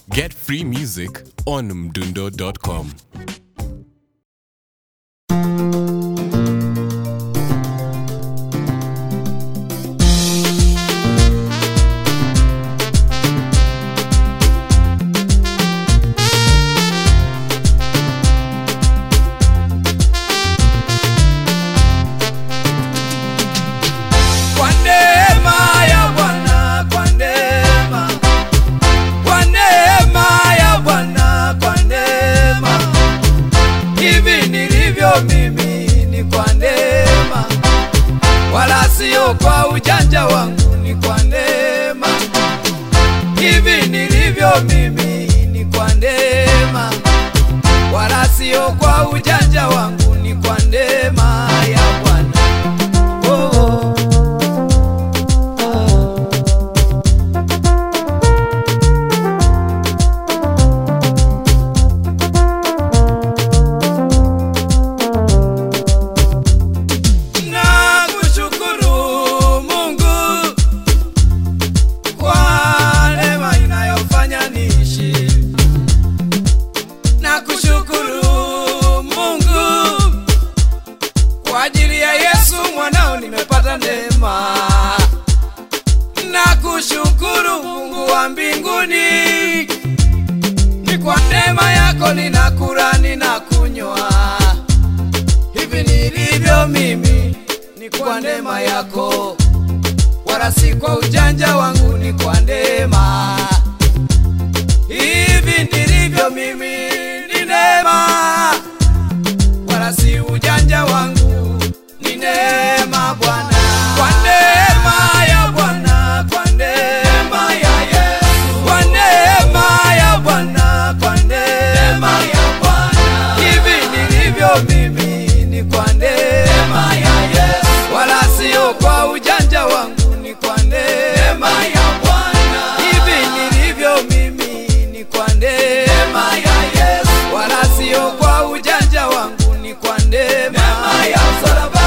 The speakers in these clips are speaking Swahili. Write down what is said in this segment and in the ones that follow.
Get free music on mdundo.com. Kwa neema ya Bwana, kwa neema, kwa neema ya Bwana, kwa neema, hivi nilivyo mimi ni kwa neema, wala sio kwa ujanja wangu, ni kwa neema, hivi nilivyo mimi ni kwa neema, wala sio kwa ujanja wangu, ni kwa neema ya Bwana. Oh, oh. na kushukuru Mungu kwa neema inayofanya niishi, na kushukuru Mungu kwa ajili ya Yesu mwanao nimepata neema, na kushukuru Mungu wa mbinguni, ni kwa neema yako ninakula ninakunywa hivi nilivyo mimi ni kwa neema yako, wala si kwa ujanja wangu, ni kwa neema. Hivi nilivyo mimi ni neema, wala si ujanja wangu, ni neema Bwana. Kwa neema ya Bwana, kwa neema ya Yesu, kwa neema ya Bwana, kwa neema ya Bwana, hivi nilivyo mimi ni kwa neema ya Yesu, wala sio kwa ujanja wangu, ni kwa neema ya Bwana. Hivi nilivyo mimi ni kwa neema ya Yesu, wala sio kwa ujanja wangu, ni kwa neema ya msalaba.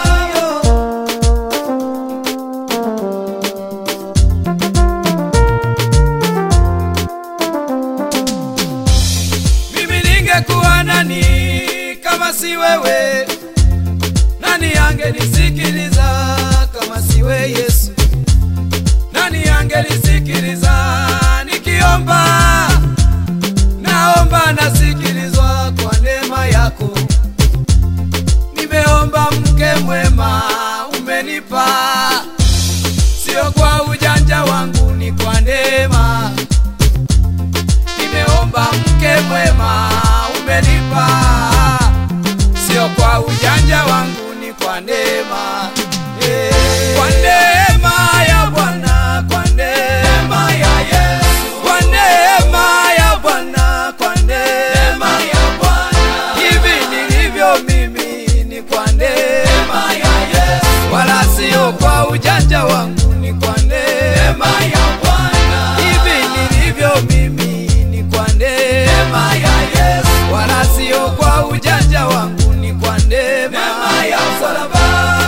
Mimi ningekuwa nani kama si wewe? Nani angenisikiliza kama siwe Yesu? Nani angenisikiliza nikiomba? Naomba nasikilizwa kwa neema yako. Nimeomba mke mwema umenipa, sio kwa ujanja wangu, ni kwa neema nimeomba mke mwema umenipa, sio kwa ujanja wangu, ni kwa neema Eh, kwa neema ya Bwana, kwa neema ya Yesu, kwa neema ya Bwana, kwa neema ya Bwana, hivi nilivyo mimi ni kwa neema ya Yesu, wala sio kwa ujanja wangu, ni kwa neema ya Bwana, hivi nilivyo mimi ni kwa neema ya Yesu, wala sio kwa ujanja wangu, ni kwa neema ya msalaba.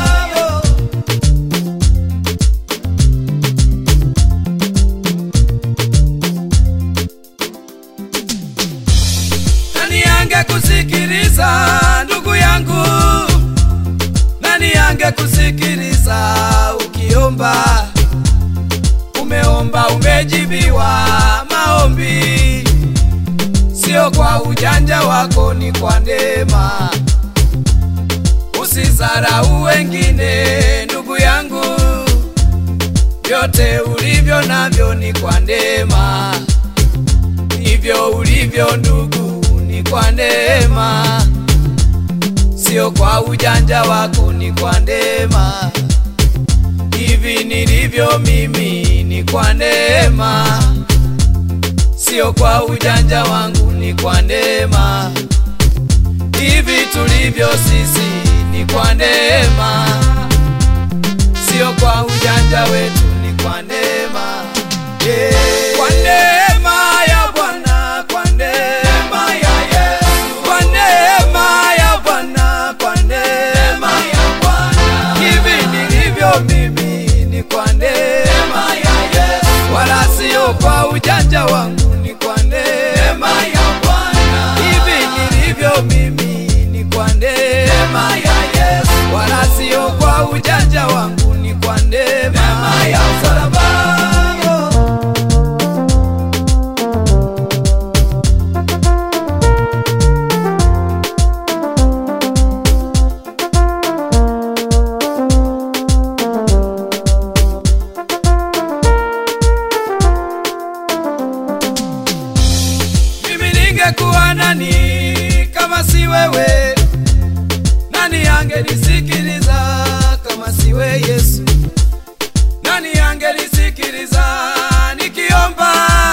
Nani angekusikiliza ndugu yangu? Nani angekusikiliza ukiomba? Umeomba umejibiwa maombi, sio kwa ujanja wako, ni kwa neema. Usizarau wengine ndugu yangu, vyote ulivyo navyo ni kwa neema hivyo ulivyo ndugu, ni kwa neema, sio kwa ujanja wako, ni kwa neema. Hivi nilivyo mimi ni kwa neema, sio kwa ujanja wangu, ni kwa neema. Hivi tulivyo sisi ni kwa neema, sio kwa ujanja wetu, ni kwa neema. Yeah. Kwa neema ya Bwana, kwa neema ya Yesu, kwa neema ya Bwana, kwa neema ya Bwana, hivi nilivyo mimi ni kwa neema ya Yesu, wala sio kwa ujanja wangu, ni kwa ningekuwa nani kama si wewe? Nani angenisikiliza kama siwe Yesu? Nani angenisikiliza nikiomba?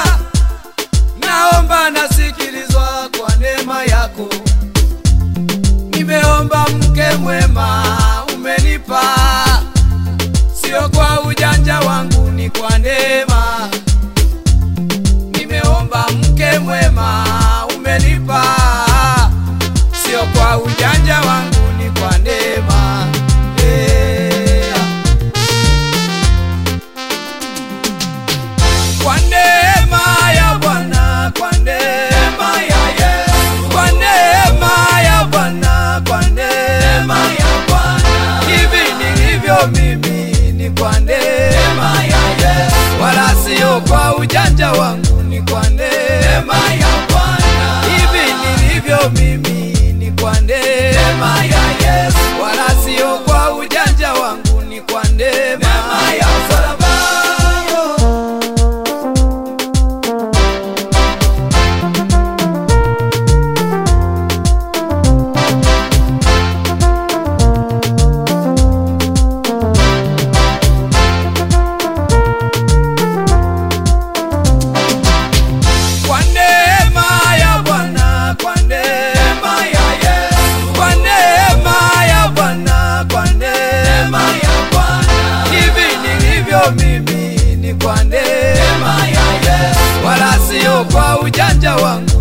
Naomba nasikilizwa kwa neema yako. Nimeomba mke mwema umenipa, sio kwa ujanja wangu, ni kwa neema. Nimeomba mke mwema umenipa, sio kwa ujanja wangu, ni kwa neema. Yeah. Kwa neema ya Bwana, kwa neema ya Yesu, kwa neema ya Bwana, kwa neema ya Bwana, hivi nilivyo mimi ni kwa neema ya Yesu, wala sio kwa ujanja wangu, ni kwa neema ya Bwana, hivi nilivyo mimi ni kwa neema ya Yesu, wala sio kwa ujanja wangu, ni kwa neema ya msalaba. Kwa neema ya Bwana, kwa neema ya Yesu, kwa neema ya Bwana, kwa neema ya Bwana, hivi nilivyo mimi ni kwa neema ya Yesu, wala sio kwa ujanja wangu,